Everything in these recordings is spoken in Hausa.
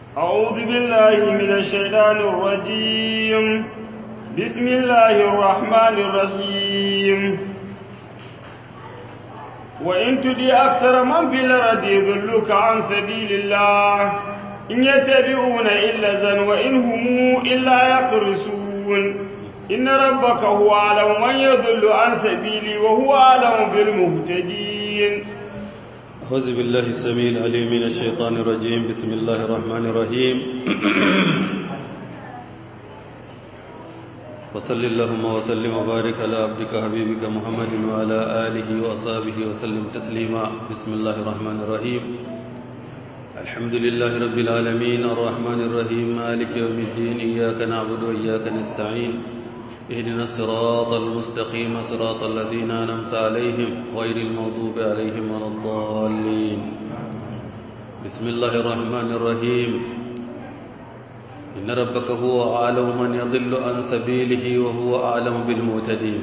أعوذ بالله من الشيطان الرجيم بسم الله الرحمن الرحيم وإن تدي أكثر من في الأرض يضلوك عن سبيل الله إن يتبعون إلا زن وإن هم إلا يخرسون إن ربك هو أعلم من يضل عن سبيلي وهو أعلم بالمهتدين أعوذ بالله السميع العليم من الشيطان الرجيم بسم الله الرحمن الرحيم وصل اللهم وسلم وبارك على عبدك حبيبك محمد وعلى آله وأصحابه وسلم تسليما بسم الله الرحمن الرحيم الحمد لله رب العالمين الرحمن الرحيم مالك يوم الدين إياك نعبد وإياك نستعين اهدنا الصراط المستقيم صراط الذين أنعمت عليهم غير المغضوب عليهم ولا الضالين بسم الله الرحمن الرحيم إن ربك هو أعلم من يضل عن سبيله وهو أعلم بالمعتدين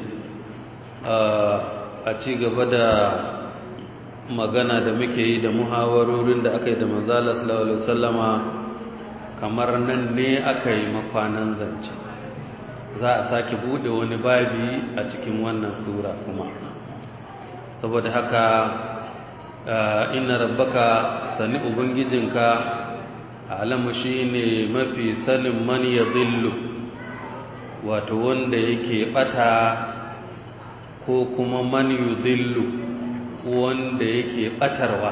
a ci gaba da magana da muke yi da muhawarorin da aka yi da manzala sallallahu alaihi wasallama kamar nan ne aka yi makwanan zance za a sake bude wani babi a cikin wannan sura kuma saboda haka inna rabbaka sani ubangijinka alamu shine mafi sanin man yadhillu wato wanda yake bata ko kuma man yudhillu wanda yake batarwa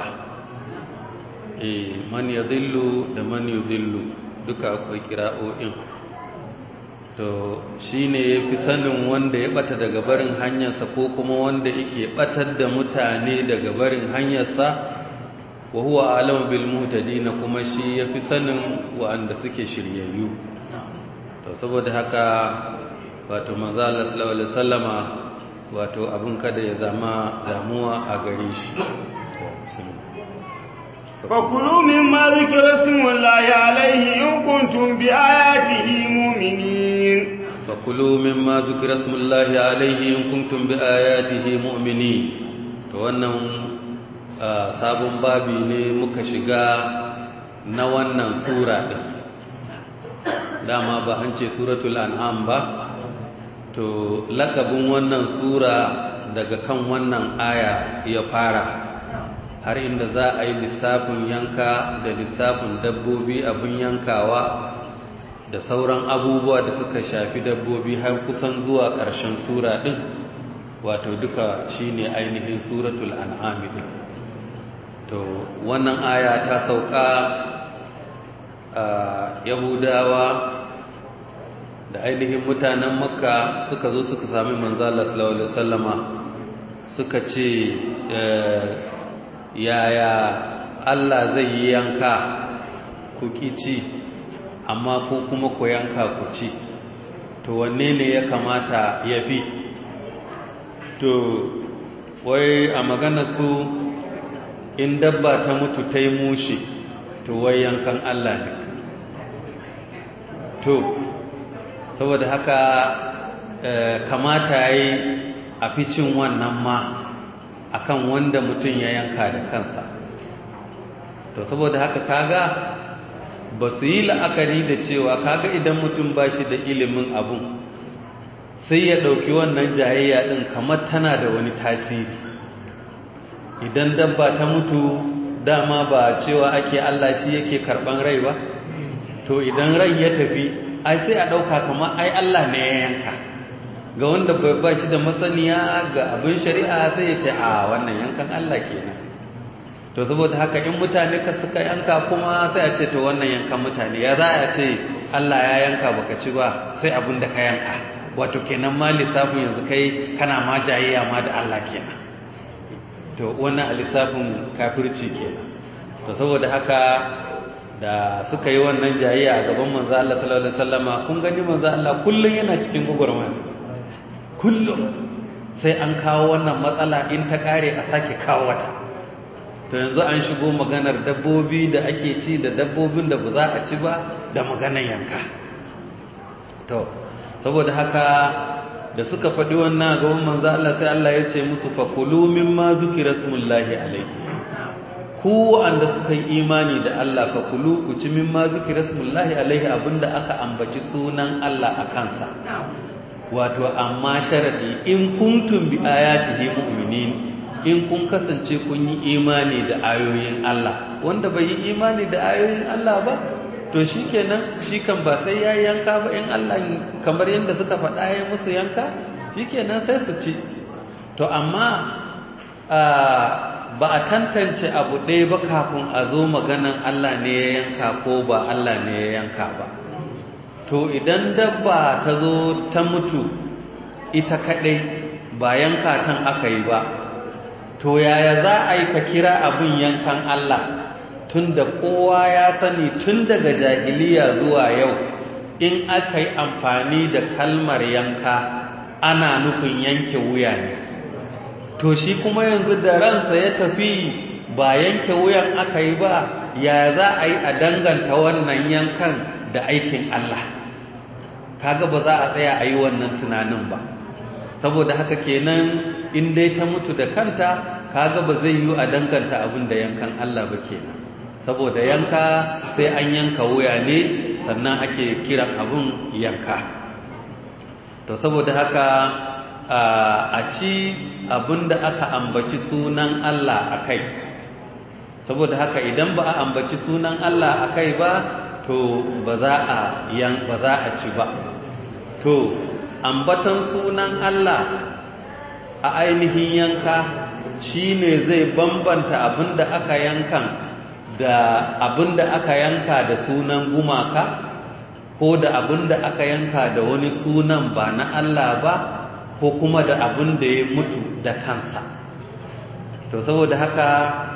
eh man yadhillu da man yudhillu duka akwai kira'o'in to shi ne ya fi sanin wanda ya bata daga barin hanyarsa ko kuma wanda yake batar da mutane daga barin hanyarsa wa huwa alamu bil muhtadina kuma shi ya fi sanin wa'anda suke shiryayyu to saboda haka wato manzo Allah sallallahu alaihi wasallama wato abin kada ya zama damuwa a gare shi فكلوا مما ذكر اسم الله عليه إن كنتم بآياته مؤمنين فكلوا مما ذكر اسم الله عليه إن كنتم بآياته مؤمنين to wannan sabon babi ne muka shiga na wannan sura din dama ba an ce suratul an'am ba to lakabin wannan sura daga kan wannan aya ya fara har inda za a yi lissafin yanka da lissafin dabbobi abin yankawa da sauran abubuwa da suka shafi dabbobi har kusan zuwa ƙarshen sura ɗin wato duka shine ainihin suratul an'ami ɗin to wannan aya ta sauka a yahudawa da ainihin mutanen makka suka zo suka sami manzala sallallahu alaihi wasallama suka ce yaya Allah zai yi yanka ku ci amma ko kuma ku yanka ku ci to wanne ne ya kamata ya fi to wai a magana su in dabba ta mutu ta yi mushe to wai yankan Allah ne to saboda haka kamata ya yi a fi cin wannan ma akan wanda mutum ya yanka da kansa to saboda haka kaga ba su yi la'akari da cewa kaga idan mutum ba shi da ilimin abun sai ya ɗauki wannan jayayya ɗin kamar tana da wani tasiri idan dabba ta mutu dama ba cewa ake Allah shi yake karɓan rai ba to idan rai ya tafi ai sai a ɗauka kamar ai Allah ne ya yanka ga wanda bai ba shi da masaniya ga abin shari'a sai ya ce a wannan yankan Allah kenan to saboda haka in mutane ka suka yanka kuma sai a ce to wannan yankan mutane ya za a ce Allah ya yanka baka ci ba sai abin da ka yanka wato kenan ma lissafin yanzu kai kana ma jayayya ma da Allah kenan to wannan a lissafin kafirci kenan to saboda haka da suka yi wannan jayayya a gaban manzo Allah sallallahu alaihi wasallama kun gani manzo Allah kullun yana cikin gugurmani kullum sai an kawo wannan matsala in ta kare a sake kawo wata to yanzu an shigo maganar dabbobi da ake ci da dabbobin da ba za a ci ba da maganar yanka to saboda haka da suka faɗi wannan gaban manzo Allah sai Allah ya ce musu fakulu mimma zukira smullahi alaihi ku wanda suka yi imani da Allah fa kulu ku ci mimma zikra smullahi alaihi abinda aka ambaci sunan Allah a kansa wato amma sharadi in kuntum bi ayatihi mu'minin in kun kasance kun yi imani da ayoyin Allah wanda bai yi imani da ayoyin Allah ba to shikenan shi kan ba sai ya yanka ba in Allah kamar yadda suka faɗa ya musu yanka shikenan sai su ci to amma ba a tantance abu ɗaya ba kafin a zo maganan Allah ne ya yanka ko ba Allah ne ya yanka ba to idan dabba ta zo ta mutu ita kaɗai ba yanka tan aka yi ba to yaya za a yi ka kira abin yankan Allah tun da kowa ya sani tun daga jahiliya zuwa yau in aka yi amfani da kalmar yanka ana nufin yanke wuya ne to shi kuma yanzu da ransa ya tafi ba yanke wuyan aka yi ba ya za a yi a danganta wannan yankan da aikin Allah kaga ba za a tsaya a yi wannan tunanin ba saboda haka kenan in dai ta mutu da kanta kaga ba zai yi a danganta abin da yankan Allah ba kenan saboda yanka sai an yanka wuya ne sannan ake kiran abin yanka to saboda haka a ci abin da aka ambaci sunan Allah a kai saboda haka idan ba a ambaci sunan Allah a kai ba to ba za a yan ba za a ci ba to ambatan sunan Allah a ainihin yanka shine zai bambanta abin da aka yankan da abin da aka yanka da sunan gumaka ko da abin da aka yanka da wani sunan ba na Allah ba ko kuma da abin da ya mutu da kansa to saboda haka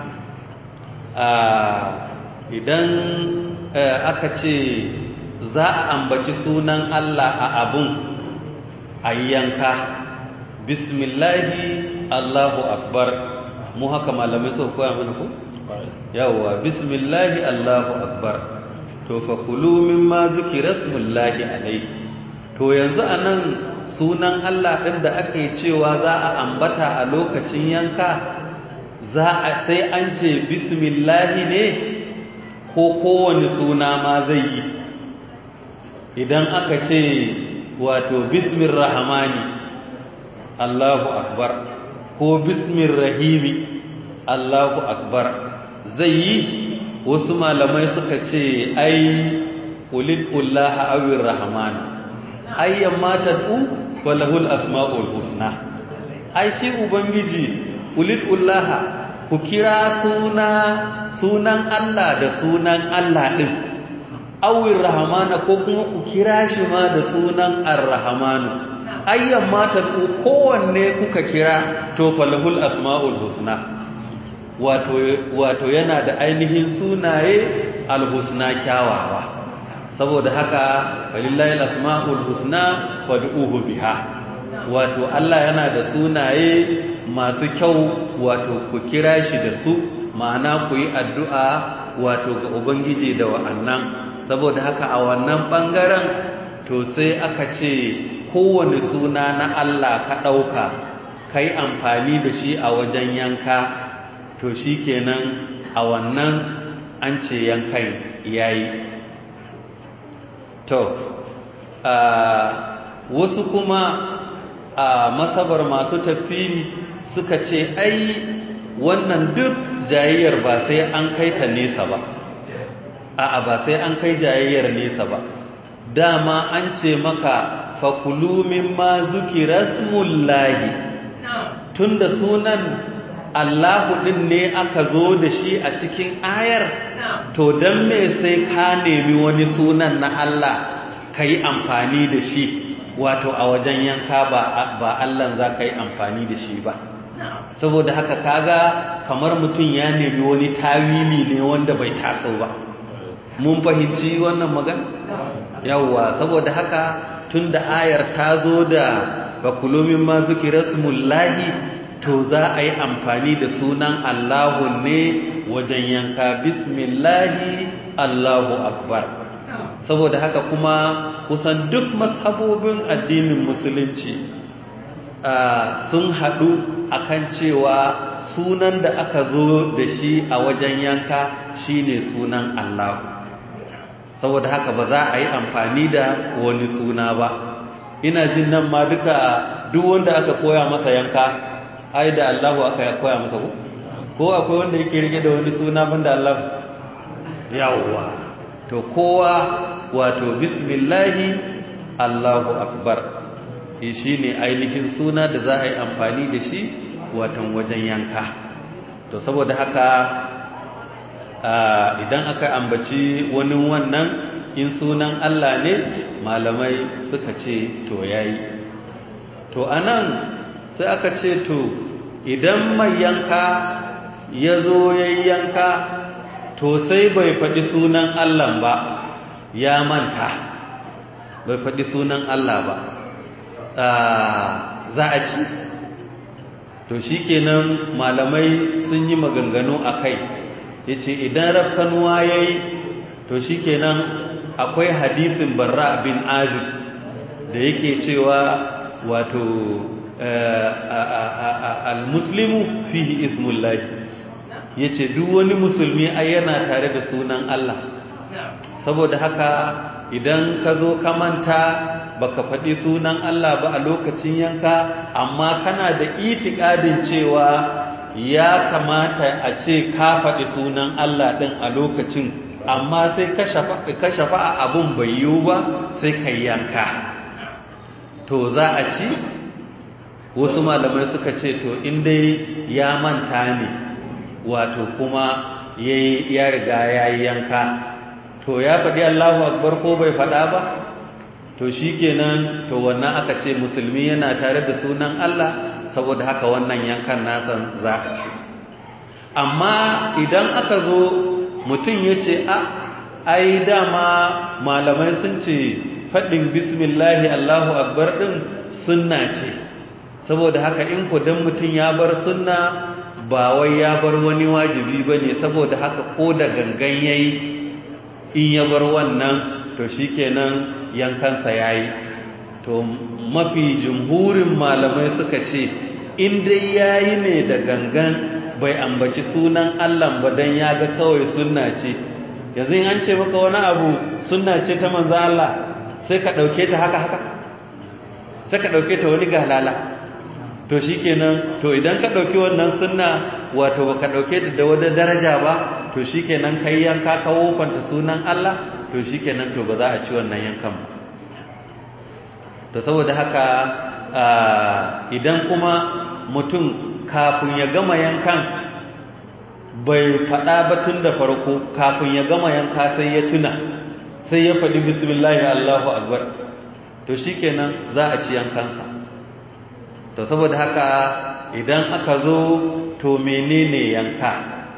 idan aka ce za a ambaci sunan Allah a abun a yanka bismillahi Allahu akbar mu haka malamai sau koya mana ku? yawwa bismillahi Allahu akbar to fa kulu mimma zikira smullahi alaihi to yanzu anan sunan Allah ɗin da ake cewa za a ambata a lokacin yanka za a sai an ce bismillahi ne ko kowane suna ma zai yi idan aka ce wato bismir rahmani Allahu akbar ko bismir rahimi Allahu akbar zai yi wasu malamai suka ce ai ulil ullaha awir rahmani ayyan matad'u falahul asma'ul husna ai shi ubangiji ulidullaha ku kira suna sunan Allah da sunan Allah din awir rahmana ko kuma ku kira shi ma da sunan ar-rahmanu ayyan matad'u kowanne kuka kira to falahul asma'ul husna wato wato yana da ainihin sunaye al-husna kyawawa saboda haka walillahi al-asma'ul husna fad'uhu biha wato Allah yana da sunaye masu kyau wato ku kira shi da su ma'ana ku yi addu'a wato ga ubangiji da wa'annan saboda haka a wannan bangaren to sai aka ce kowane suna na Allah ka ɗauka kai amfani da shi a wajen yanka to shikenan a wannan an ce yankan yayi to wasu kuma a masabar masu tafsiri suka ce ai wannan duk jayayyar ba sai an kai ta nesa ba a'a ba sai an kai jayayyar nesa ba dama an ce maka fakulu mimma zukira smullahi tunda sunan Allahu din ne aka zo da shi a cikin ayar to don me sai ka nemi wani sunan na Allah ka yi amfani da shi wato a wajen yanka ba Allah za ka yi amfani da shi ba saboda haka kaga kamar mutum ya nemi wani tawili ne wanda bai taso ba mun fahimci wannan magana yawwa saboda haka tun da ayar ta zo da bakulumin ma zuki rasmullahi to za a yi amfani da sunan Allahu ne wajen yanka bismillahi Allahu akbar saboda haka kuma kusan duk mashabobin addinin musulunci sun haɗu akan cewa sunan da aka zo da shi a wajen yanka shine sunan Allah saboda haka ba za a yi amfani da wani suna ba ina jin nan ma duka duk wanda aka koya masa yanka ai da Allahu aka koya masa ko ko akwai wanda yake rike da wani suna banda Allah yawwa to kowa wato bismillahi Allahu akbar shi ne ainihin suna da za a yi amfani da shi watan wajen yanka to saboda haka idan aka ambaci wani wannan in sunan Allah ne malamai suka ce to yayi to anan sai aka ce to idan mai yanka ya zo yayi yanka to sai bai faɗi sunan Allah ba ya manta bai faɗi sunan Allah ba za a ci to shi kenan malamai sun yi maganganu a kai ya ce idan rafkanuwa ya yi to shi kenan akwai hadisin barra bin azib da yake cewa wato al-muslimu fihi ismullahi ya ce duk wani musulmi ai yana tare da sunan Allah saboda haka idan ka zo ka manta baka faɗi sunan Allah ba a lokacin yanka amma kana da itikadin cewa ya kamata a ce ka faɗi sunan Allah ɗin a lokacin amma sai ka shafa a abun bai yiwu ba sai ka yanka to za a ci wasu malamai suka ce to dai ya manta ne wato kuma ya riga ya yi yanka to ya faɗi Allahu akbar ko bai faɗa ba to shikenan to wannan aka ce musulmi yana tare da sunan Allah saboda haka wannan yankan nasan za a ce amma idan aka zo mutum ya ce a ai dama malamai sun ce faɗin bismillahi Allahu akbar ɗin sunna ce saboda haka in ku dan mutum ya bar sunna ba wai ya bar wani wajibi ba ne saboda haka ko da gangan yayi in ya bar wannan to shikenan yankansa yayi to mafi jumhurin malamai suka ce in dai yayi ne da gangan bai ambaci sunan Allah ba dan ya ga kawai sunna ce yanzu in an ce maka wani abu sunna ce ta manzo Allah sai ka dauke ta haka haka sai ka dauke ta wani galala to shikenan to idan ka dauki wannan sunna wato baka dauke ta da wata daraja ba to shikenan kai yanka ka wofanta sunan Allah to shikenan to ba za a ci wannan yankan ba to saboda haka idan kuma mutum kafin ya gama yankan bai faɗa ba tun da farko kafin ya gama yanka sai ya tuna sai ya faɗi bismillahi Allahu akbar to shikenan za a ci yankansa to saboda haka idan aka zo to menene yanka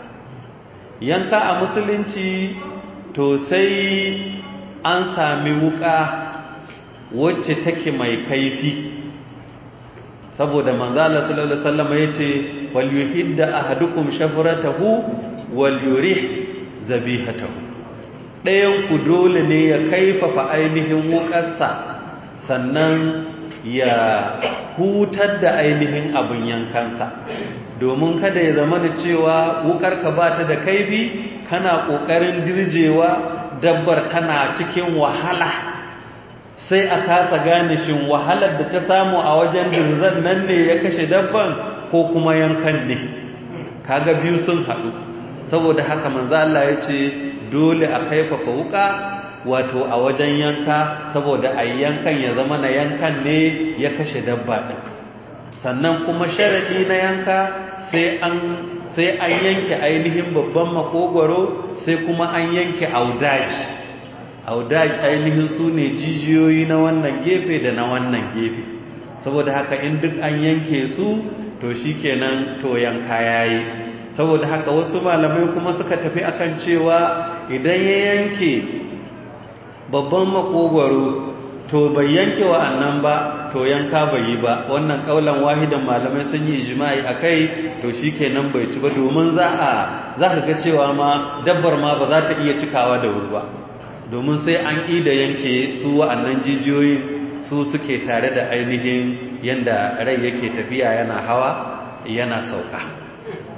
yanka a musulunci to sai an sami wuka wacce take mai kaifi saboda manzala sallallahu alaihi wasallam yace wal yuhidda ahadukum shafratahu wal yurih zabihatahu dayan ku dole ne ya kaifafa ainihin wukarsa sannan ya hutar da ainihin abin yankansa domin kada ya zama da cewa wukarka ba ta da kaifi kana ƙoƙarin dirjewa dabbar tana cikin wahala sai a kasa gane shin wahalar da ta samu a wajen dirzan nan ne ya kashe dabban ko kuma yankan ne kaga biyu sun haɗu saboda haka manzo Allah ya ce dole a kaifafa wuka wato a wajen yanka saboda a yankan ya zama na yankan ne ya kashe dabba ɗin sannan kuma sharaɗi na yanka sai an sai an yanke ainihin babban makogwaro sai kuma an yanke audaji audaji ainihin su ne jijiyoyi na wannan gefe da na wannan gefe saboda haka in duk an yanke su to shikenan to yanka yayi saboda haka wasu malamai kuma suka tafi akan cewa idan ya yanke babban makogwaro to bai yanke wa'annan ba to yanka bai yi ba wannan kaulan wahidan malamai sun yi ijma'i akai to shikenan bai ci ba domin za a zaka ga cewa ma dabbar ma ba za ta iya cikawa da wuri ba domin sai an ida yanke su wa'annan jijiyoyin su suke tare da ainihin yanda rai yake tafiya yana hawa yana sauka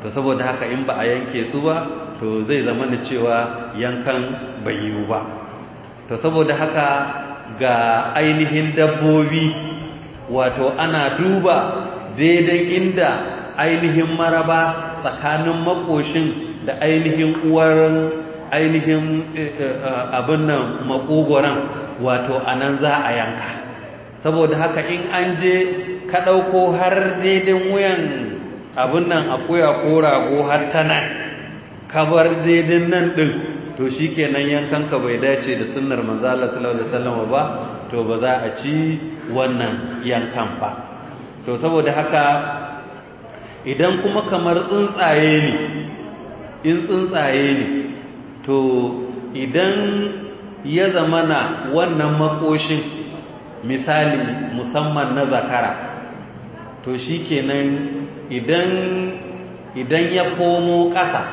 to saboda haka in ba a yanke su ba to zai zama da cewa yankan bai yiwu ba to saboda haka ga ainihin dabbobi wato ana duba daidai inda ainihin maraba tsakanin makoshin da ainihin uwar ainihin abin nan makogoran wato anan za a yanka saboda haka in an je ka ɗauko har daidai wuyan abin nan akuya ko rago har ta nan ka bar daidai nan ɗin to shi kenan yankanka bai dace da sunnar manzala sallallahu alaihi wasallam ba to ba za a ci wannan yankan ba to saboda haka idan kuma kamar tsuntsaye ne in tsuntsaye ne to idan ya zamana wannan makoshin misali musamman na zakara to shi kenan idan idan ya komo ƙasa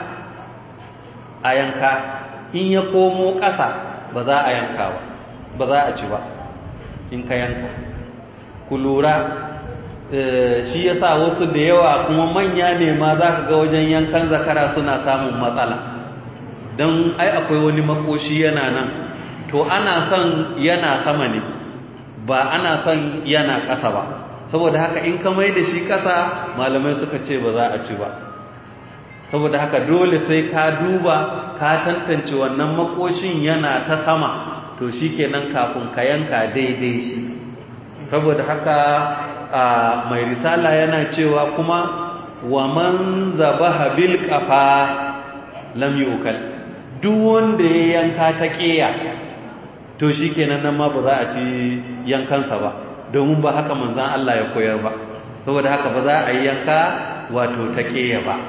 a yanka in ya komo ƙasa ba za a yanka ba ba za a ci ba in ka yanka ku lura shi ya sa wasu da yawa kuma manya ne ma za ka ga wajen yankan zakara suna samun matsala don ai akwai wani makoshi yana nan to ana son yana sama ne ba ana son yana ƙasa ba saboda haka in ka mai da shi ƙasa malamai suka ce ba za a ci ba saboda haka dole sai ka duba ka tantance wannan makoshin yana ta sama to shi kenan kafin ka yanka daidai shi saboda haka mai risala yana cewa kuma wa man zabaha bil qafa lam yu'kal duk wanda ya yanka ta ƙeya to shi kenan nan ma ba za a ci yankansa ba domin ba haka manzan Allah ya koyar ba saboda haka ba za a yi yanka wato ta ƙeya ba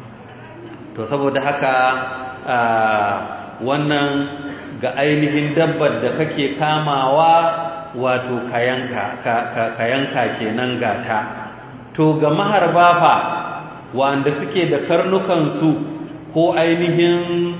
to saboda haka wannan ga ainihin dabbar da kake kamawa wato kayanka kayanka kenan gata to ga maharba fa wanda suke da karnukansu ko ainihin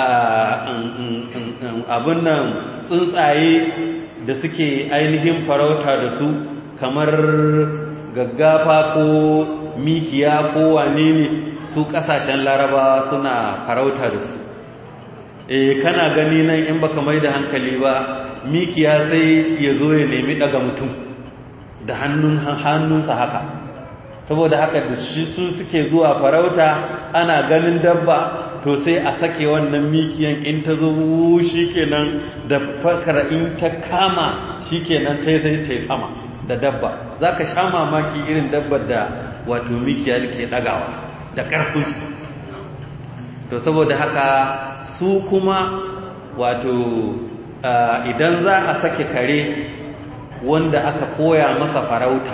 abin nan tsuntsaye da suke ainihin farauta da su kamar gaggafa ko mikiya ko wane ne su kasashen larabawa suna farauta da su eh kana gani nan in baka mai da hankali ba mikiya sai ya zo ya nemi daga mutum da hannun hannunsa haka saboda haka da shi su suke zuwa farauta ana ganin dabba to sai a sake wannan mikiyan in ta zo shikenan da fakara in ta kama shikenan ta sai ta sama da dabba zaka sha mamaki irin dabbar da wato mikiya ke dagawa da karfin to saboda haka su kuma wato idan za a sake kare wanda aka koya masa farauta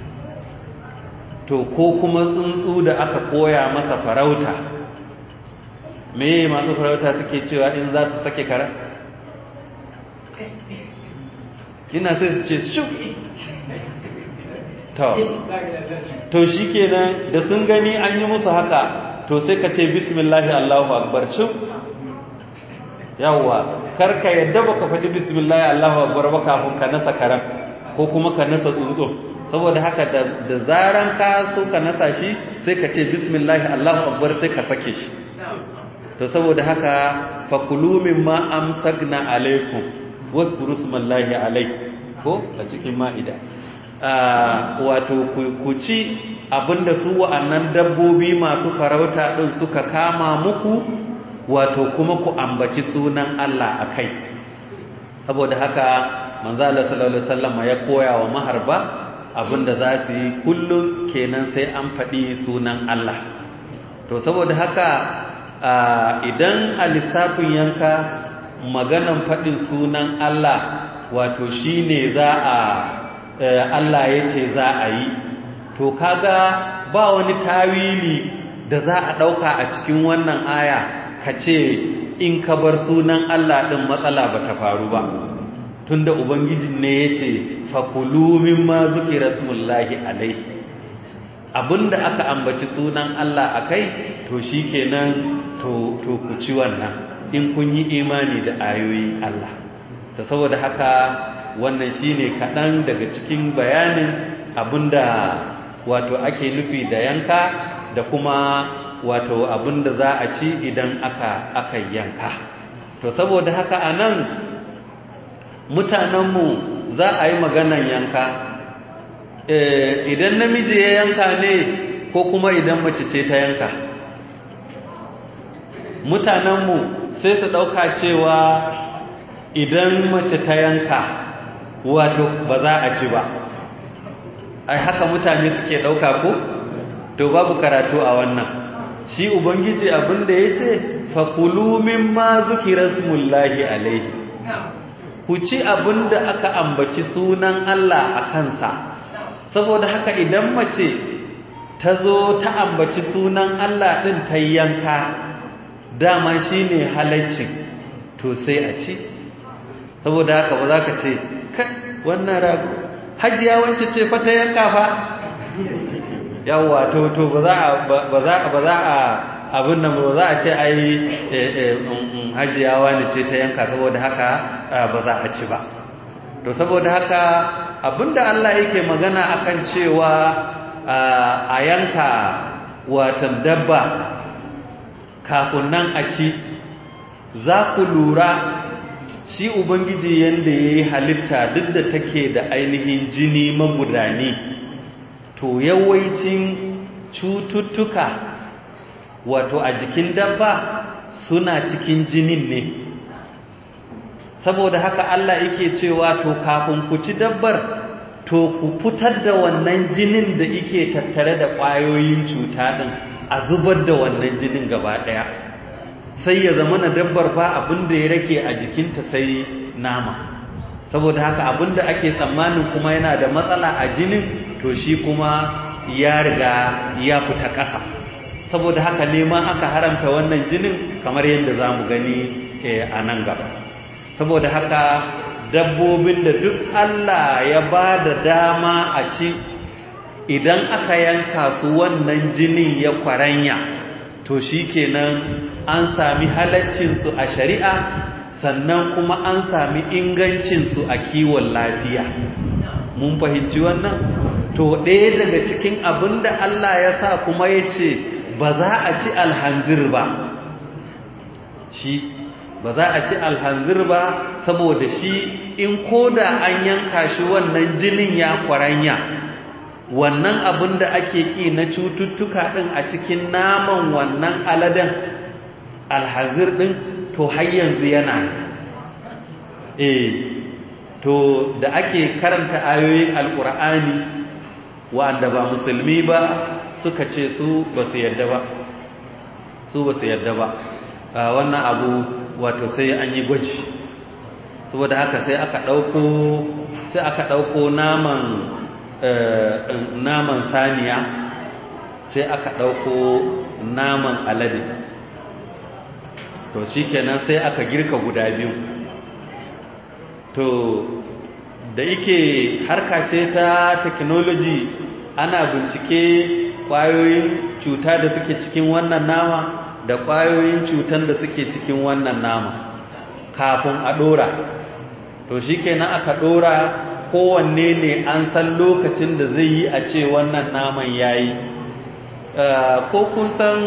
to ko kuma tsuntsu da aka koya masa farauta me masu farauta suke cewa in za su sake kara ina sai su ce shu to shi kenan da sun gani an yi musu haka to sai ka ce bismillahi allahu akbar shu yawwa karka yadda baka faɗi bismillahi allahu akbar ba kafin ka nasa karam ko kuma ka nasa tsuntsu saboda haka da zaran ka so ka nasa shi sai ka ce bismillahi allahu akbar sai ka sake shi to saboda haka fakulu mimma amsakna alaikum waskuru smallahi alai ko a cikin ma'ida wato ku ci abinda su wa'annan dabbobi masu farauta din suka kama muku wato kuma ku ambaci sunan Allah akai saboda haka manzo Allah sallallahu alaihi wasallam ya koya wa maharba abinda za su yi kullum kenan sai an faɗi sunan Allah to saboda haka idan a lissafin yanka maganan faɗin sunan Allah wato shi ne za a Allah ya ce za a yi to kaga ba wani tawili da za a ɗauka a cikin wannan aya ka ce in ka bar sunan Allah ɗin matsala ba ta faru ba tunda Ubangiji ne ya ce fakulu mimma zuki rasmullahi alaihi abinda aka ambaci sunan Allah a kai to shi kenan to ku ci wannan in kun yi imani da ayoyin Allah ta saboda haka wannan shine kaɗan daga cikin bayanin abinda wato ake nufi da yanka da kuma wato abin da za a ci idan aka aka yanka to saboda haka a nan mutanenmu za a yi maganan yanka idan namiji ya yanka ne ko kuma idan mace ce ta yanka mutanenmu sai su ɗauka cewa idan mace ta yanka wato ba za a ci ba ai haka mutane suke ɗauka ko to babu karatu a wannan shi ubangiji abinda ya ce fakulu mimma zukira smullahi alaihi ku ci abinda aka ambaci sunan Allah a kansa saboda haka idan mace ta zo ta ambaci sunan Allah ɗin ta yanka dama shi ne halaccin to sai a ci saboda haka ba za ka ce wannan rago hajiya wance ce fa ta yanka fa yawwa to to ba za a ba za ba za a abin nan ba za a ce ai hajiyawa ne ce ta yanka saboda haka ba za a ci ba to saboda haka abinda Allah yake magana akan cewa a yanka watan dabba kafin nan a ci za ku lura shi ubangiji yanda ya yi halitta duk da take da ainihin jini magudani to yawancin cututtuka wato a jikin dabba suna cikin jinin ne saboda haka Allah yake cewa to kafin ku ci dabbar to ku fitar da wannan jinin da yake tattare da ƙwayoyin cuta din a zubar da wannan jinin gaba ɗaya sai ya zama na dabbar ba abin da ya rake a jikinta sai nama saboda haka abin da ake tsammanin kuma yana da matsala a jinin to shi kuma ya riga ya fita ƙasa saboda haka neman aka haramta wannan jinin kamar yadda za mu gani a nan gaba saboda haka dabbobin da duk Allah ya ba da dama a ci idan aka yanka su wannan jinin ya kwaranya to shi kenan an sami halaccinsu a shari'a sannan kuma an sami ingancinsu a kiwon lafiya mun fahimci wannan to ɗaya daga cikin abin da Allah ya sa kuma ya ce ba za a ci alhanzir ba shi ba za a ci alhanzir ba saboda shi in koda an yanka shi wannan jinin ya kwaranya wannan abin da ake ƙi na cututtuka ɗin a cikin naman wannan aladen alhanzir ɗin to har yanzu yana eh to da ake karanta ayoyin alƙur'ani wa'anda ba musulmi ba suka ce su ba su yadda ba su ba su yadda ba wannan abu wato sai an yi gwaji saboda haka sai aka ɗauko sai aka ɗauko naman naman saniya sai aka ɗauko naman alade to shikenan sai aka girka guda biyu to da yake harka ce ta technology ana bincike ƙwayoyin cuta da suke cikin wannan nama da ƙwayoyin cutan da suke cikin wannan nama kafin a ɗora to shi kenan aka ɗora kowanne ne an san lokacin da zai yi a ce wannan naman ya yi ko kun san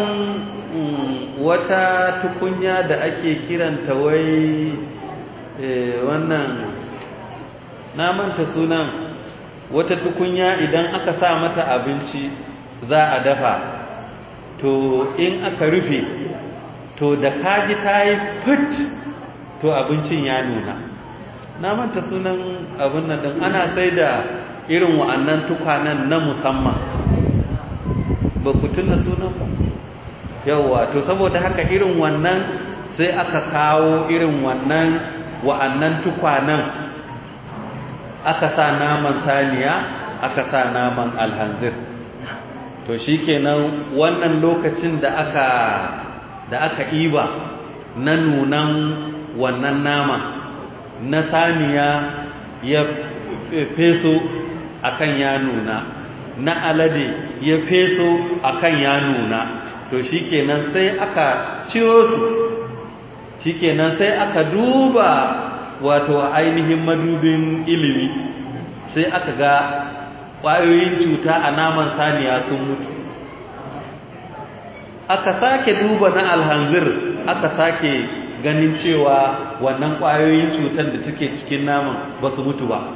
wata tukunya da ake kiranta wai wannan namanta sunan wata tukunya idan aka sa mata abinci za a dafa to in aka rufe to da kaji ta yi fit to abincin ya nuna na manta sunan abin nan din ana sai da irin wa'annan tukwanen na musamman ba ku tuna sunan ba yawwa to saboda haka irin wannan sai aka kawo irin wannan wa'annan tukwanen aka sa naman saniya aka sa naman alhanzir to shikenan wannan lokacin da aka da aka iba na nunan wannan nama na saniya ya feso akan ya nuna na alade ya feso akan ya nuna to shikenan sai aka ciro su shikenan sai aka duba wato ainihin madubin ilimi sai aka ga ƙwayoyin cuta a naman saniya sun mutu aka sake duba na alhanzir aka sake ganin cewa wannan ƙwayoyin cutar da take cikin naman ba su mutu ba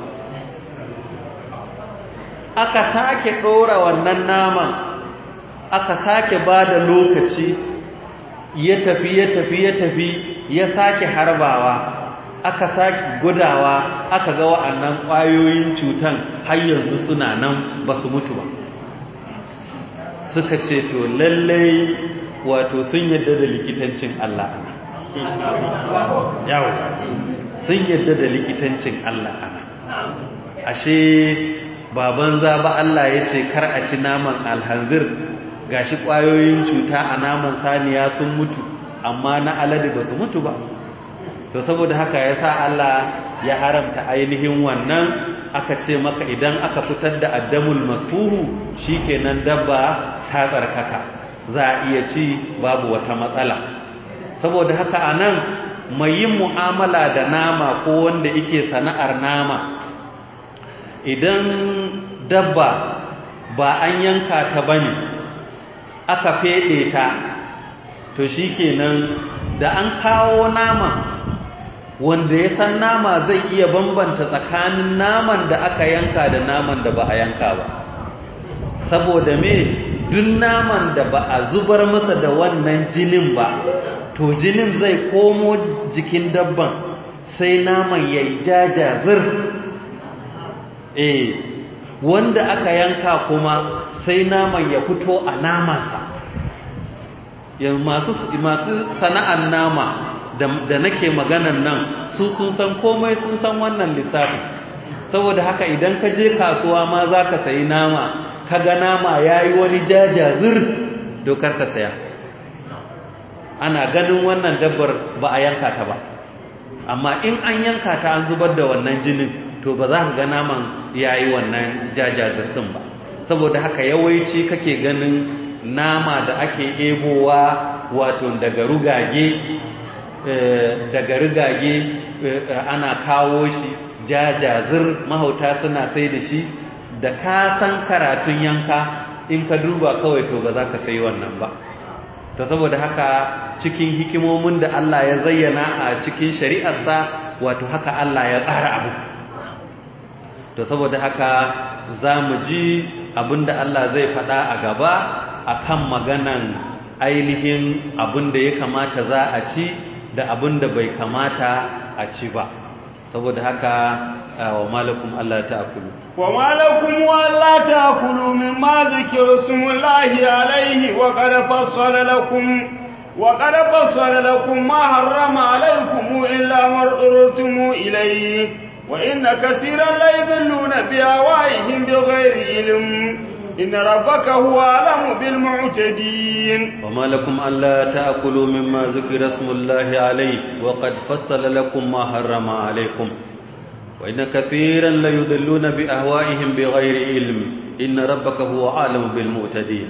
aka sake ɗora wannan naman aka sake ba da lokaci ya tafi ya tafi ya tafi ya sake harbawa aka sake gudawa aka ga wa'annan ƙwayoyin cutan har yanzu suna nan ba su mutu ba suka ce to lallai wato sun yadda da likitancin Allah yawo sun yadda da likitancin Allah ana ashe baban za ba Allah ya ce kar a ci naman alhanzir gashi ƙwayoyin cuta a naman saniya sun mutu amma na alade ba su mutu ba to saboda haka ya sa Allah ya haramta ainihin wannan aka ce maka idan aka fitar da addamul masfuhu shikenan dabba ta tsarkaka za a iya ci babu wata matsala saboda haka anan mai yin mu'amala da nama ko wanda yake sana'ar nama idan dabba ba an yanka ta bane aka fede ta to shikenan da an kawo nama wanda ya san nama zai iya bambanta tsakanin naman da aka yanka da naman da ba a yanka ba saboda me duk naman da ba a zubar masa da wannan jinin ba to jinin zai komo jikin dabban sai naman ya yi jajazir eh wanda aka yanka kuma sai naman ya fito a namansa masu sana'ar nama da nake maganan nan su sun san komai sun san wannan lissafi saboda haka idan ka je kasuwa ma za ka sayi nama ka ga nama ya yi wani jajazir dokar ka saya ana ganin wannan dabbar ba a yanka ta ba amma in an yanka ta an zubar da wannan jinin to ba za ka ga naman ya yi wannan jajazir ɗin ba saboda haka yawanci kake ganin nama da ake ebowa wato daga rugage daga rigage ana kawo shi jajazir mahauta suna sai da shi da ka san karatun yanka in ka duba kawai to ba za ka sai wannan ba to saboda haka cikin hikimomin da Allah ya zayyana a cikin shari'arsa wato haka Allah ya tsara abu to saboda haka za mu ji abinda Allah zai faɗa a gaba akan maganan ainihin abinda ya kamata za a ci da abin da bai kamata a ci ba saboda haka wa malakum Allah ta'kulu wa malakum Allah ta'kulu mimma zikra smullahi alayhi wa qad fassala lakum wa qad fassala lakum ma harrama alaykum illa ma urtum ilayhi wa inna katiran la yadhilluna bi awaihim bighayri ilm إن ربك هو أعلم بالمعتدين وما لكم ألا تأكلوا مما ذكر اسم الله عليه وقد فصل لكم ما حرم عليكم وإن كثيرا ليضلون بأهوائهم بغير علم إن ربك هو أعلم بالمعتدين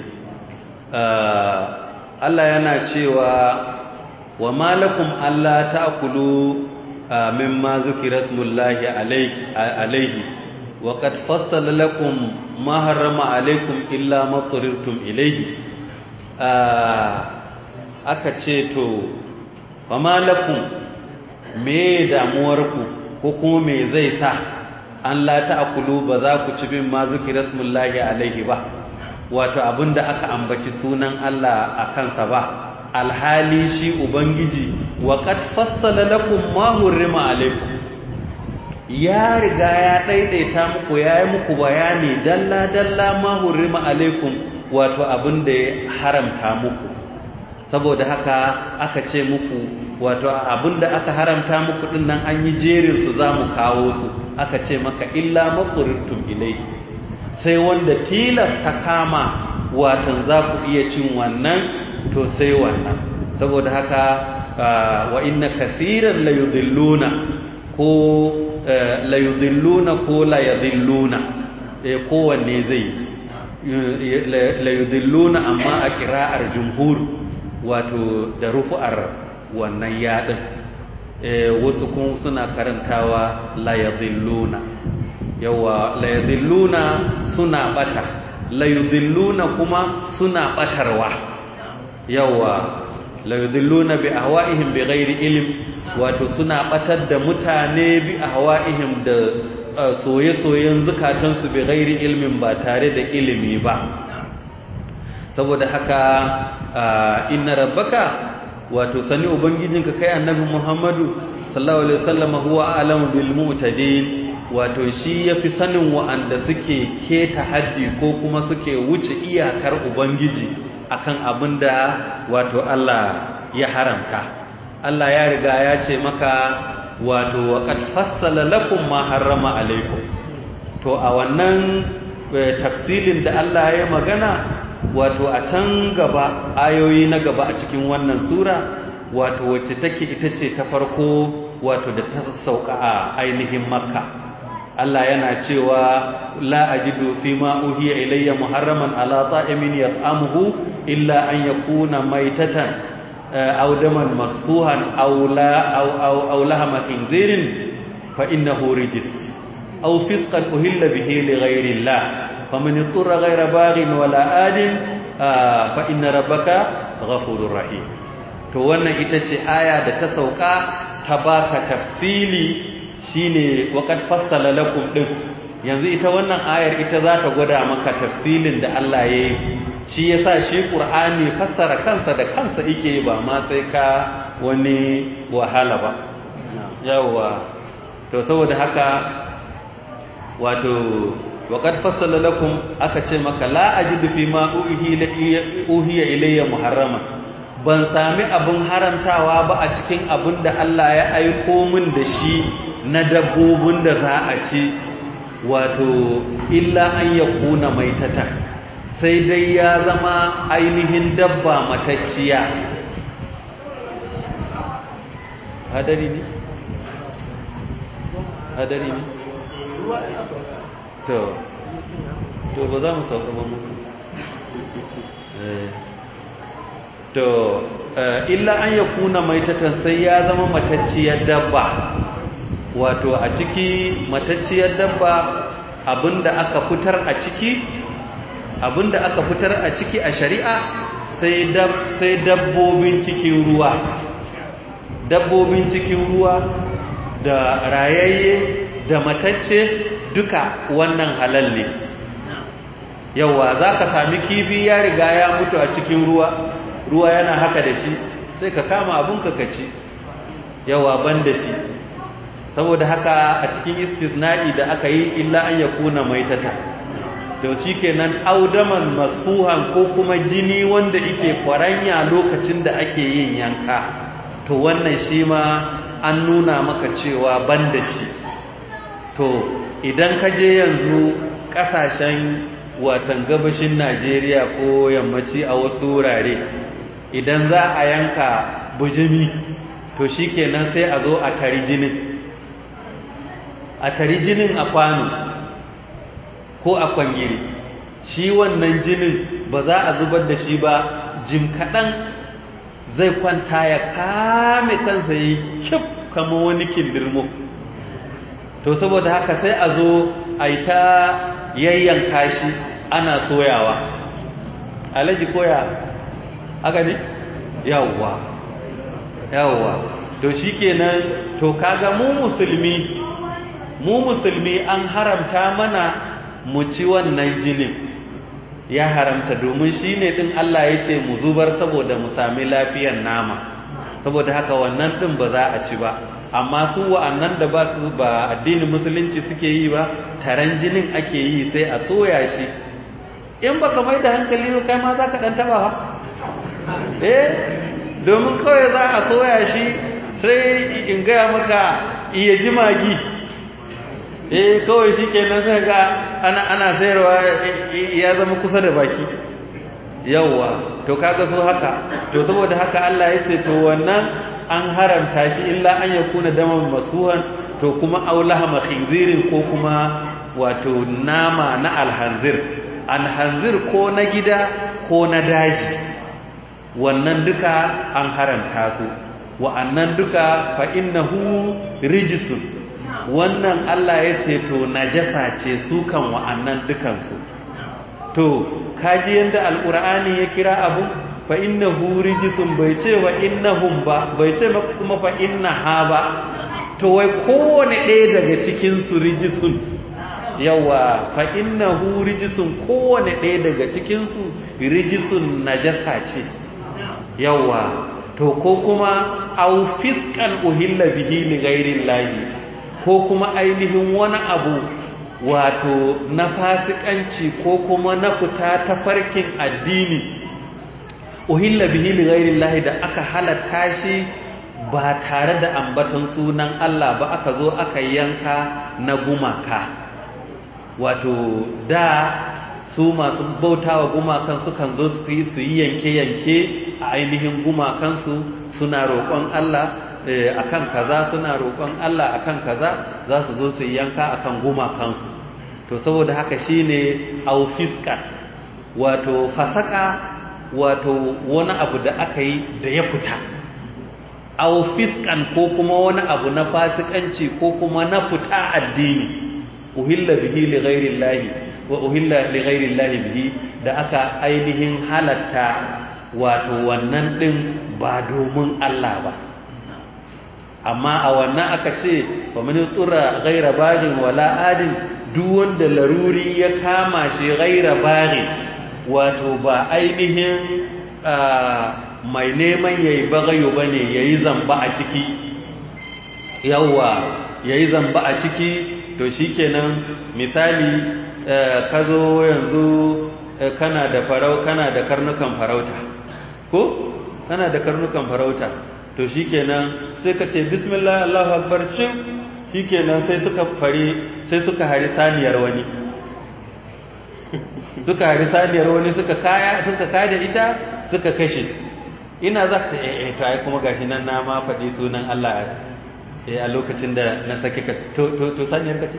Allah yana cewa wa malakum alla ta'kulu mimma zukira smullahi alayhi wa qad fassala lakum ma harrama alaykum illa ma turirtum ilayhi aka ce to wa malakum me damuwarku ko kuma me zai sa an la ta'kulu ba za ku ci bin ma zukira smullahi alayhi ba wato abinda aka ambaci sunan Allah a kansa ba alhali shi ubangiji wa qad fassala lakum ma hurrima alaykum ya riga ya daidaita muku yayi muku bayani dalla dalla ma hurrima alaykum wato abinda ya haramta muku saboda haka aka ce muku wato abinda aka haramta muku din nan an yi jerin su zamu kawo su aka ce maka illa maqrirtum ilayhi sai wanda tilasta kama watan za ku iya cin wannan to sai wannan saboda haka wa inna kasiran layudilluna ko layudilluna ko layadilluna eh kowanne zai layudilluna amma a kira'ar jumhur wato da rufu'ar wannan yadin wasu kuma suna karantawa layadilluna yawa layadilluna suna bata layudilluna kuma suna batarwa yawa la yudilluna bi ahwa'ihim bighairi ilm wato suna batar da mutane bi ahwa'ihim da soye-soyen zukatansu bighairi ilmin ba tare da ilimi ba saboda haka inna rabbaka wato sani ubangijinka kai annabi Muhammadu sallallahu alaihi wasallam huwa alamu bil mu'tadin wato shi yafi sanin wa'anda suke keta haddi ko kuma suke wuce iyakar ubangiji akan abinda wato Allah ya haramta Allah ya riga ya ce maka wato waqad fassala lakum ma harrama alaikum to a wannan tafsilin da Allah ya magana wato a can gaba ayoyi na gaba a cikin wannan sura wato wacce take ita ce ta farko wato da ta sauka a ainihin makka Allah yana cewa la ajidu fi ma uhiya ilayya muharraman ala ta'imin yat'amuhu illa an yakuna maitatan aw daman masfuhan aw la aw aw aw lahama khinzirin fa innahu rijis aw fisqan uhilla bihi li ghayri Allah faman ittara ghayra baghin wala adin fa inna rabbaka ghafurur rahim to wannan ita ce aya da ta sauka ta baka tafsili shine waqad fassala lakum din yanzu ita wannan ayar ita za ta gwada maka tafsilin da Allah ya yi shi yasa shi Qur'ani fassara kansa da kansa yake ba ma sai ka wani wahala ba yawa to saboda haka wato waqad fassala lakum aka ce maka la ajidu fi ma uhiya ilayya muharrama ban sami abin haramtawa ba a cikin abin da Allah ya aiko min da shi na dabbobin da za a ci wato illa an ya kuna maitata sai dai ya zama ainihin dabba matacciya hadari ne? hadari ne? to to ba za mu sauka ba muku to illa an ya kuna maitatan sai ya zama matacciyar dabba wato a ciki matacciyar dabba abinda aka fitar a ciki abinda aka fitar a ciki a shari'a sai dab sai dabbobin cikin ruwa dabbobin cikin ruwa da rayayye da matacce duka wannan halal ne yawa za ka sami kifi ya riga ya mutu a cikin ruwa ruwa yana haka da shi sai ka kama abun ka ci yawa ban da shi saboda haka a cikin istisna'i da aka yi illa an ya kuna maitata to shi kenan audaman masfuhan ko kuma jini wanda ike kwaranya lokacin da ake yin yanka to wannan shi ma an nuna maka cewa ban da shi to idan ka je yanzu kasashen watan gabashin najeriya ko yammaci a wasu wurare idan za a yanka bujimi to shi kenan sai a zo a tari jinin a tari jinin a kwano ko a kwangiri shi wannan jinin ba za a zubar da shi ba jim kaɗan zai kwanta ya kame kansa yi kyaf kama wani kindirmo to saboda haka sai a zo a yi ta yayyanka shi ana soyawa alaji koya aka ne yawwa yawwa to shi kenan to kaga mu musulmi mu musulmi an haramta mana mu ci wannan jinin ya haramta domin shi ne ɗin Allah ya ce mu zubar saboda mu sami lafiyar nama saboda haka wannan ɗin ba za a ci ba amma su wa'annan da ba su ba addinin musulunci suke yi ba taron jinin ake yi sai a soya shi in ba ka mai da hankali ba kai ma za ka ɗan taɓa ba eh domin kawai za a soya shi sai in gaya maka iya ji magi eh kawai shi kenan sai ga ana ana sayarwa ya zama kusa da baki yawwa to kaga so haka to saboda haka Allah ya ce to wannan an haramta shi illa an yakuna daman masuhan to kuma aulaha khinzirin ko kuma wato nama na alhanzir alhanzir ko na gida ko na daji wannan duka an haramta su wa'annan duka fa innahu rijsun wannan Allah ya ce to najasa ce su kan wa'annan dukansu to kaji yanda alqur'ani ya kira abu fa innahu rijisun bai ce wa innahum ba bai ce maka kuma fa innaha ba to wai kowane ɗaya daga cikin su rijisun yawa fa innahu rijisun kowane ɗaya daga cikin su rijisun najasa ce yawa to ko kuma au fiskan uhilla bihi li ghairi llahi ko kuma ainihin wani abu wato na fasikanci ko kuma na fita ta farkin addini uhilla bihi li ghairi llahi da aka halatta shi ba tare da ambaton sunan Allah ba aka zo aka yanka na gumaka wato da su masu bautawa gumakan sukan zo su yi su yi yanke-yanke a ainihin gumakansu suna roƙon Allah akan kaza suna roƙon Allah akan kaza za su zo su yi yanka akan gumakansu to saboda haka shine aufiska wato fasaka wato wani abu da aka yi da ya fita aufiskan ko kuma wani abu na fasikanci ko kuma na fita addini uhilla bihi li ghairi wa uhilla li ghairi bihi da aka ainihin halatta wato wannan din ba domin Allah ba amma a wannan aka ce wa man tura ghaira bagin wala adin duk wanda laruri ya kama shi ghaira bagin wato ba ainihin mai neman yayi bagayo bane yayi zamba a ciki yawa yayi zamba a ciki to shikenan misali ka zo yanzu kana da farau kana da karnukan farauta ko kana da karnukan farauta to shikenan sai ka ce bismillah Allahu akbar shin shikenan sai suka fare sai suka hari saniyar wani suka hari saniyar wani suka kaya suka kada ita suka kashe ina za ta eh to ai kuma gashi nan na ma faɗi sunan Allah eh a lokacin da na sake ka to to to saniyar ka ce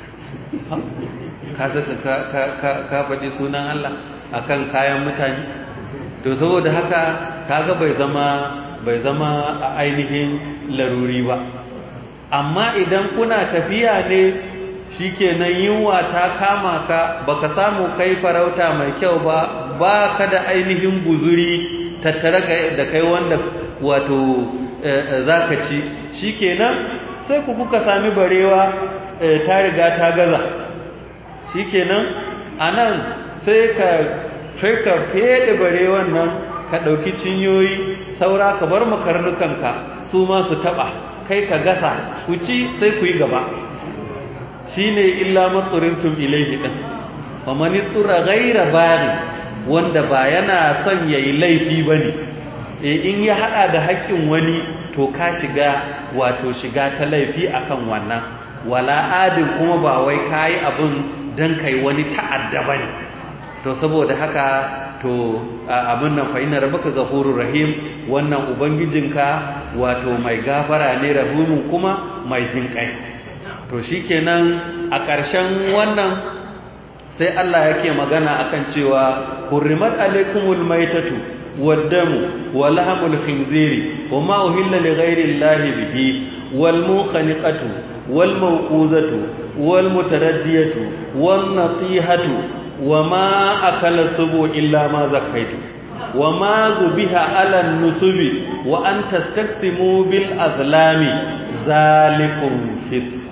ka saka ka ka ka faɗi sunan Allah akan kayan mutane to saboda haka kaga bai zama bai zama a ainihin laruri ba amma idan kuna tafiya ne shikenan yunwa ta kama ka baka samu kai farauta mai kyau ba ba ka da ainihin guzuri tattare da kai wanda wato zaka ci shikenan sai ku kuka sami barewa ta riga ta gaza shikenan anan sai ka sai ka fede barewan nan ka ɗauki cinyoyi saura ka bar makarnukanka su ma su taɓa kai ka gasa ku ci sai ku yi gaba shi ne illa matsurintun ilaihi ɗin wa mani tura gaira bari wanda ba yana son ya yi laifi ba ne in ya haɗa da haƙƙin wani to ka shiga wato shiga ta laifi akan wannan wala adin kuma ba wai ka yi abin don kai wani ta'adda ba ne to saboda haka to abin nan fa'ina rabaka gafurur rahim wannan ubangijinka wato mai gafara ne rahimun kuma mai jinƙai to shikenan a ƙarshen wannan sai Allah yake magana akan cewa hurrimat alaikumul maitatu waddamu wa lahmul khinziri wa ma uhilla li ghairi llahi bihi wal mukhaniqatu wal mawquzatu wal mutaraddiyatu wan natihatu وما أكل السبو إلا ما زكيت وما ذبح على النسب وأن تستقسموا بالأظلام ذلكم فسق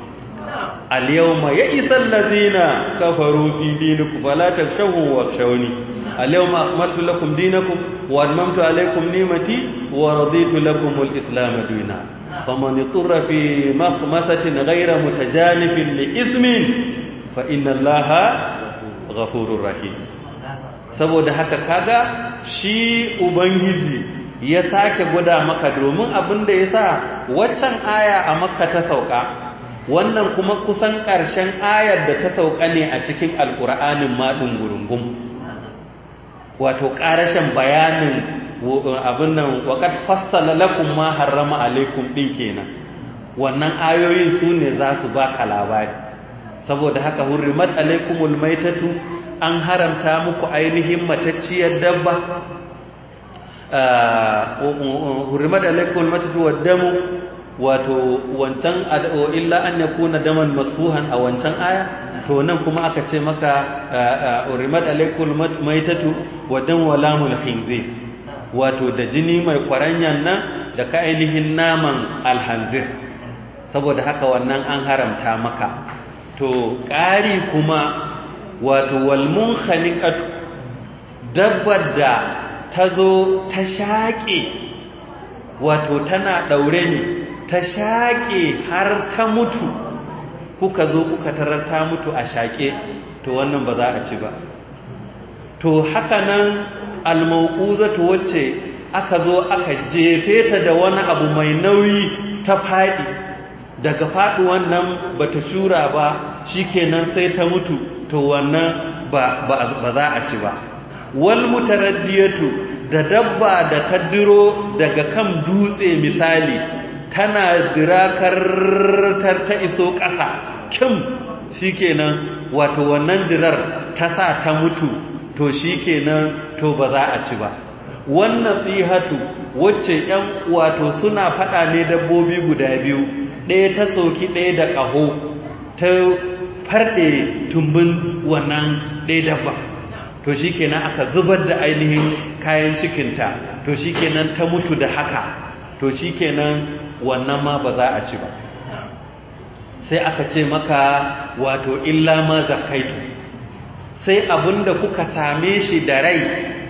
اليوم يئس الذين كفروا في دينكم فلا تخشوهم واخشوني اليوم أكملت لكم دينكم وأتممت عليكم نعمتي ورضيت لكم الإسلام دينا فمن اضطر في مخمسة غير متجانف لإثم فإن الله ghafurur rahim saboda haka kaga shi ubangiji ya sake gwada maka domin abin da yasa waccan aya a makka ta sauka wannan kuma kusan ƙarshen ayar da ta sauka ne a cikin alƙur'anin maɗin gurungum wato ƙarashin bayanin abin nan waƙat fassala lakum ma harrama alaikum ɗin kenan wannan ayoyin su ne za su baka labari saboda haka hurrimat alaikumul maitatu an haramta muku ainihin matacciyar dabba hurrimat alaikumul maitatu waddamu wato wancan ad'o illa an yakuna daman masfuhan a wancan aya to nan kuma aka ce maka hurrimat alaikumul maitatu waddamu walamul khinzir wato da jini mai kwaranyan nan da ka ainihin naman alhanzir saboda haka wannan an haramta maka to ƙari kuma wato walmun khaniqatu dabbar da ta zo ta shaƙe wato tana ɗaure ne ta shaƙe har ta mutu kuka zo kuka tarar ta mutu a shaƙe to wannan ba za a ci ba to haka nan almauƙuzatu wacce aka zo aka jefe ta da wani abu mai nauyi ta faɗi daga faɗuwan nan ba ta shura ba shikenan sai ta mutu to wannan ba za a ci ba wal mutaraddiyatu da dabba da ta diro daga kan dutse misali tana dirakar ta iso ƙasa kim shikenan wato wannan dirar ta sa ta mutu to shikenan to ba za a ci ba wannan tsihatu wacce yan wato suna faɗa ne dabbobi guda biyu ɗaya ta soki ɗaya da ƙaho ta farɗe tumbin wannan ɗaya dabba to shi kenan aka zubar da ainihin kayan cikinta to shi kenan ta mutu da haka to shi kenan wannan ma ba za a ci ba sai aka ce maka wato illa ma zakaitu sai abinda kuka same shi da rai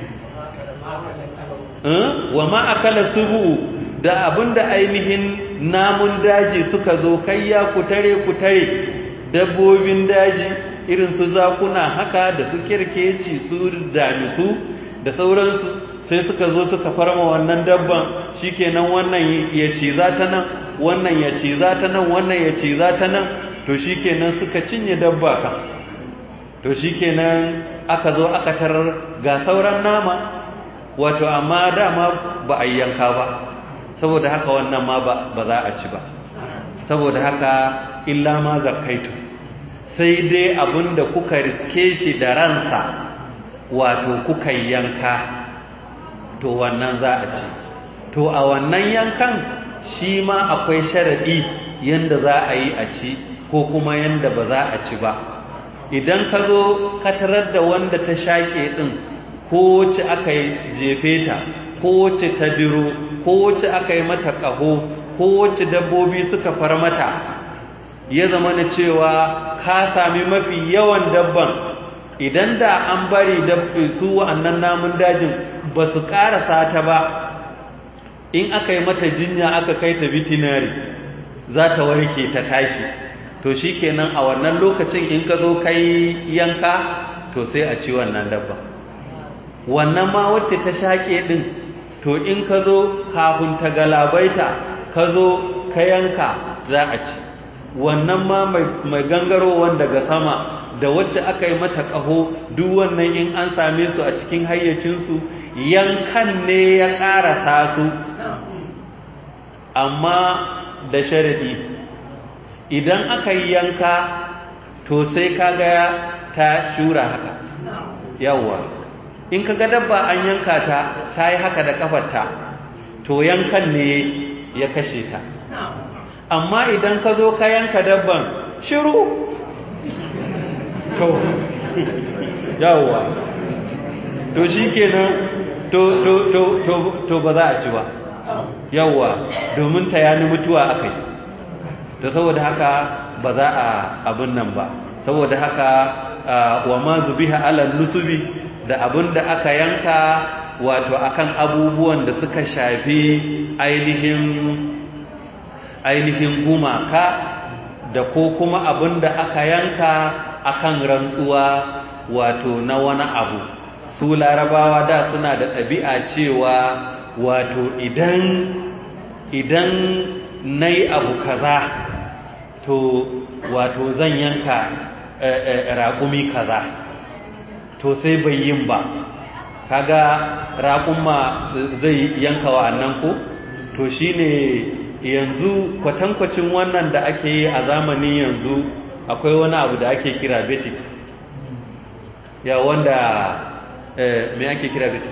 wa ma akala subu da abinda ainihin namun daji suka zo kayya ku tare ku tare dabbobin daji irin su zakuna haka da su kirkeci su damisu da sauransu sai suka zo suka farma wannan dabban shikenan wannan ya ce za ta nan wannan ya ce za ta nan wannan ya ce za ta nan to shikenan suka cinye dabba ka to shikenan aka zo aka tarar ga sauran nama wato amma dama ba a yanka ba saboda haka wannan ma ba za a ci ba saboda haka illa ma zakaitu sai dai abinda kuka riske shi da ransa wato kuka yanka to wannan za a ci to a wannan yankan shi ma akwai sharaɗi yanda za a yi a ci ko kuma yanda ba za a ci ba idan ka zo ka tarar da wanda ta shaƙe ɗin ko wacce aka yi jefe ta ko wacce ta diro ko wacce aka yi mata ƙaho ko wacce dabbobi suka far mata ya zama na cewa ka sami mafi yawan dabban idan da an bari su wa'annan namun dajin ba su ƙarasa ta ba in aka yi mata jinya aka kai ta bitinari za ta warke ta tashi to shi kenan a wannan lokacin in ka zo kai yanka to sai a ci wannan dabban wannan ma wacce ta shaƙe ɗin to in ka zo kafin ta galabaita ka zo ka yanka za a ci wannan ma mai gangarowan daga sama da wacce aka yi mata ƙaho duk wannan in an same su a cikin hayyacinsu yankan ne ya ƙarasa su amma da sharadi idan aka yi yanka to sai kaga ta shura haka yawwa in kaga dabba an yanka ta ta yi haka da kafarta to yankan ne ya kashe ta amma idan ka zo ka yanka dabban shiru to yawwa to shi kenan to to to to to ba za a ci ba yawwa domin ta yani mutuwa aka yi to saboda haka ba za a abin nan ba saboda haka wa ma zubiha ala nusubi da abin da aka yanka wato akan abubuwan da suka shafi ainihin ainihin gumaka da ko kuma abin da aka yanka akan rantsuwa wato na wani abu su larabawa da suna da ɗabi'a cewa wato idan idan na yi abu kaza to wato zan yanka raƙumi kaza to sai bai yin ba kaga raƙumma zai yanka wa'annan ko to shine yanzu kwatankwacin wannan da ake yi a zamanin yanzu akwai wani abu da ake kira betik ya wanda me ake kira betik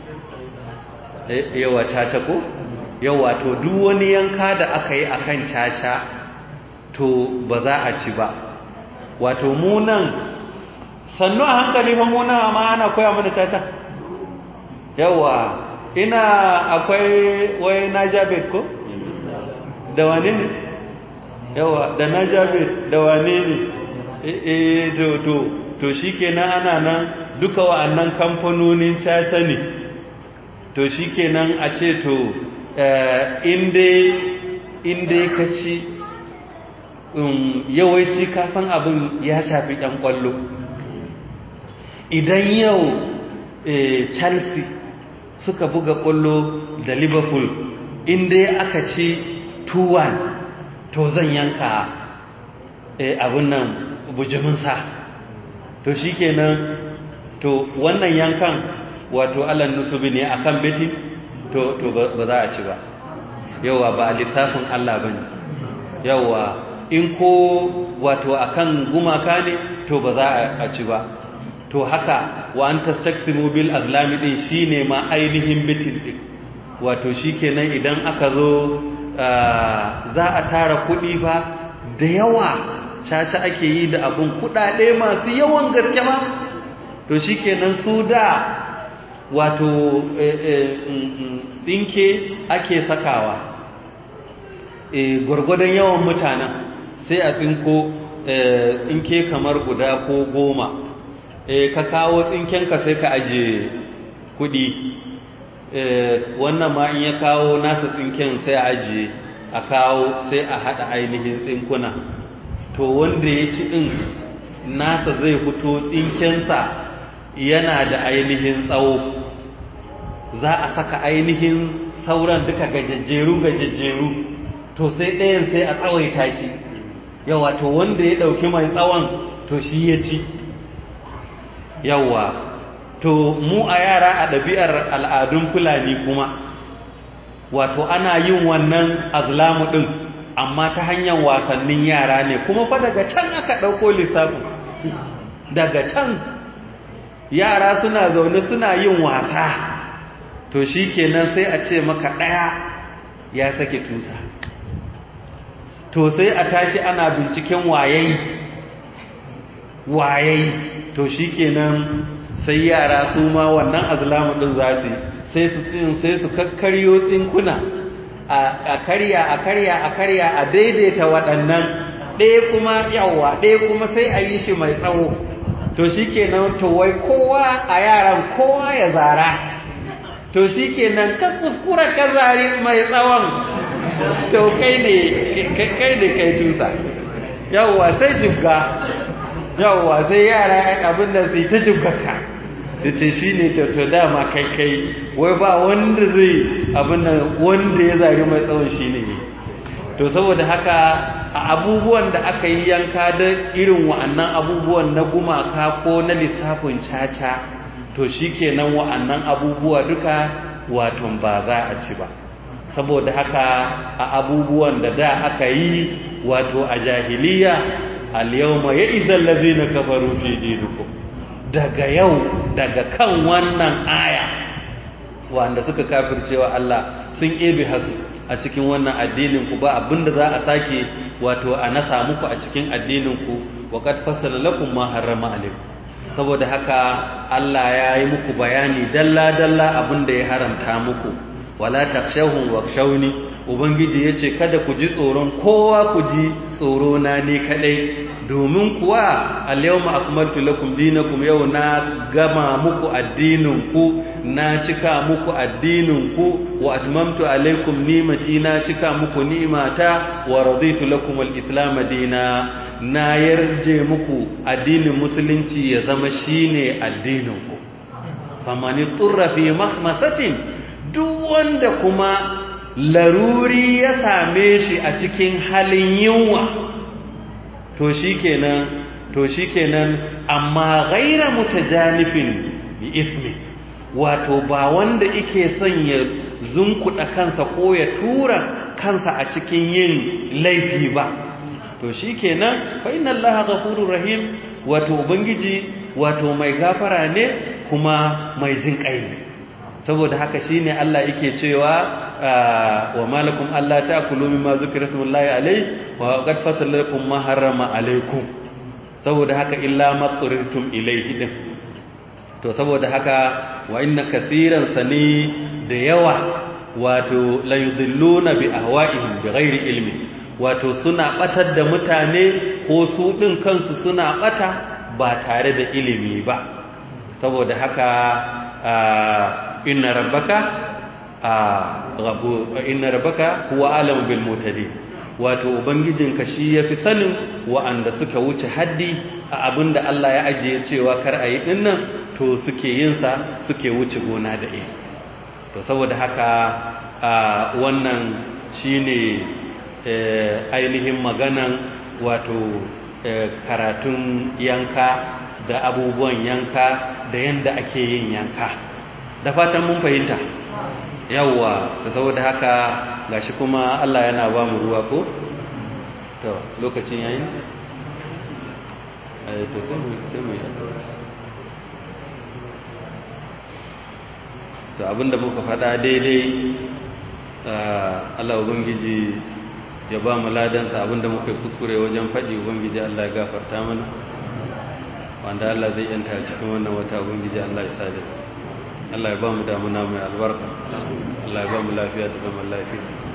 yawa caca ko yawa to duk wani yanka da aka yi akan caca to ba za a ci ba wato munan sannu a hankali fa munan ma ana koya mana caca yawa ina akwai wai najabet ko da wane ne yawa da najabet da wane ne eh to to to shikenan ana nan duka wa'annan kamfanonin caca ne to shikenan a ce to inda inda ka ci yawanci kasan abin ya shafi ɗan ƙwallo idan yau chelsea suka buga ƙwallo da liverpool inda aka ci 2-1 to zan yanka abin nan bujiminsa to shi kenan to wannan yankan wato alan nusubi ne akan betin to ba za a ci ba yawa ba a lissafin allah ba ne yawa in ko wato akan gumaka ne to ba za a ci ba to haka wa an tastaksimu bil azlami din shine ma ainihin bitin din wato shikenan idan aka zo za a tara kuɗi ba da yawa caca ake yi da abun kuɗaɗe masu yawan gaske ma to shikenan su da wato tsinke ake sakawa gwargwadon yawan mutanen sai a tsinko tsinke kamar guda ko goma ka kawo tsinkenka sai ka aje kudi wannan ma in ya kawo nasa tsinken sai a aje a kawo sai a hada ainihin tsinkuna to wanda ya ci din nasa zai fito tsinkensa yana da ainihin tsawo za a saka ainihin sauran duka gajejjeru gajejjeru to sai ɗayan sai a tsawaita shi yawa to wanda ya ɗauki mai tsawon to shi ya ci yawa to mu a yara a ɗabi'ar al'adun fulani kuma wato ana yin wannan azlamu ɗin amma ta hanyar wasannin yara ne kuma fa daga can aka ɗauko lissafin daga can yara suna zaune suna yin wasa to shi kenan sai a ce maka ɗaya ya sake tusa to sai a tashi ana binciken wayayi wayayi to shikenan sai yara su ma wannan azlamu din za su sai su tsin sai su kakkaryo tsinkuna a karya a karya a karya a daidaita waɗannan ɗaya kuma yawa ɗaya kuma sai a yi shi mai tsawo to shikenan to wai kowa a yaran kowa ya zara to shikenan ka kuskura ka zari mai tsawon to kai ne kai ne kai tusa yawwa sai jibga yawwa sai yara yan abin da sai ta jibgaka da ce shi ne to dama kai kai wai ba wanda zai abin nan wanda ya zari mai tsawon shi ne to saboda haka a abubuwan da aka yi yanka da irin wa'annan abubuwan na gumaka ko na lissafin caca to shi kenan wa'annan abubuwa duka waton ba za a ci ba saboda haka a abubuwan da da aka yi wato a jahiliya al-yawma ya'izal ladzina kafaru fi dinikum daga yau daga kan wannan aya wanda suka kafircewa Allah sun ebe hasu a cikin wannan addinin ku ba abinda za a sake wato a nasa muku a cikin addinin ku wa qad fassala lakum ma harrama alaikum saboda haka Allah ya yi muku bayani dalla dalla abinda ya haramta muku wala takshawhum wakshawni ubangiji yace kada ku ji tsoron kowa ku ji tsoro na ne kadai domin kuwa al-yawma akmaltu lakum dinakum yau na gama muku addinin ku na cika muku addinin ku wa atmamtu alaykum ni'mati na cika muku ni'mata wa raditu lakum al-islam dina na yarje muku addinin musulunci ya zama shine addinin ku famani turra fi mahmasatin duk wanda kuma laruri ya same shi a cikin halin yunwa to shikenan to shikenan amma ghaira mutajanifin bi ismi wato ba wanda yake son ya zunkuda kansa ko ya tura kansa a cikin yin laifi ba to shikenan fa inna allaha ghafurur rahim wato ubangiji wato mai gafara ne kuma mai jin kai ne saboda haka shine Allah yake cewa wa malakum alla ta'kulu mimma zukira smullahi alayhi wa qad fasala lakum ma harrama alaykum saboda haka illa ma turirtum ilayhi din to saboda haka wa inna kaseeran sani da yawa wato la yudilluna bi ahwa'ihim bi ghairi ilmi wato suna batar da mutane ko su din kansu suna bata ba tare da ilimi ba saboda haka inna rabbaka rabu inna rabbaka huwa alam bil mutadin wato ubangijinka shi yafi sanin wa'anda suka wuce haddi a abinda Allah ya ajiye cewa kar a yi dinnan to suke yin sa suke wuce gona da iri to saboda haka wannan shine ainihin maganan wato karatun yanka da abubuwan yanka da yanda ake yin yanka da fatan mun fahimta yawwa da saboda haka gashi kuma Allah yana ba mu ruwa ko to lokacin yayi eh to sai mu sai mu to abinda muka faɗa daidai Allah ubangiji ya ba mu ladansa abinda muka yi kuskure wajen faɗi ubangiji Allah ya gafarta mana wanda Allah zai yanta cikin wannan wata ubangiji Allah ya sa da Allah ya ba mu damuna mai albarka Allah ya ba mu lafiya da zaman lafiya